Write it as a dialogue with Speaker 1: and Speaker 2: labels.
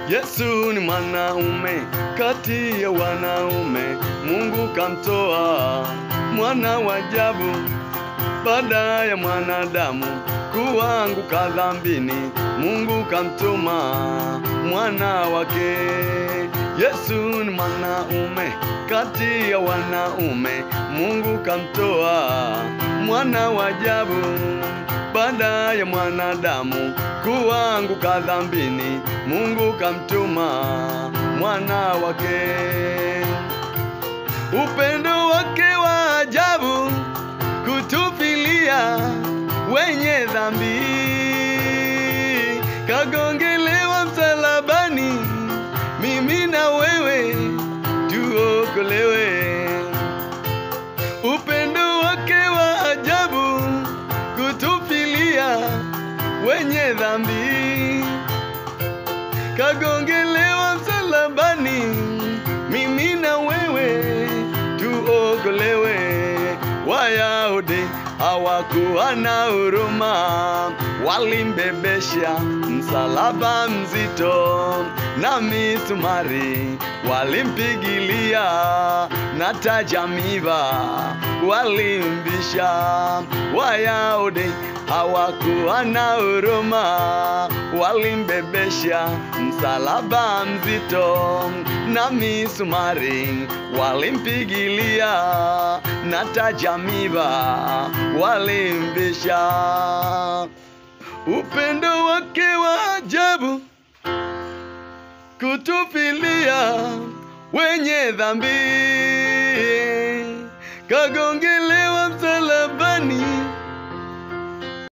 Speaker 1: Yesu ni mwanaume kati ya wanaume, Mungu kamtoa mwana wa ajabu baada ya mwanadamu kuanguka dhambini, Mungu kamtuma mwana wake. Yesu ni mwanaume kati ya wanaume, Mungu kamtoa mwana wa ajabu baada ya mwanadamu kuanguka dhambini, Mungu kamtuma mwana wake. Upendo wake wa ajabu kutufilia wenye dhambi, kagongelewa msalabani, mimi na wewe tuokolewe. Upendo wake wa ajabu kutufilia wenye dhambi, kagongelewa msalabani, mimi na wewe tuokolewe. Wayahudi hawakuwa na huruma, walimbebesha msalaba mzito na misumari walimpigilia na tajamiva walimbisha. Wayahudi hawakuwa na huruma, walimbebesha msalaba mzito na misumari walimpigilia na tajamiva walimbisha. Upendo wake wa ajabu kutufilia wenye dhambi, kagongelewa msalabani,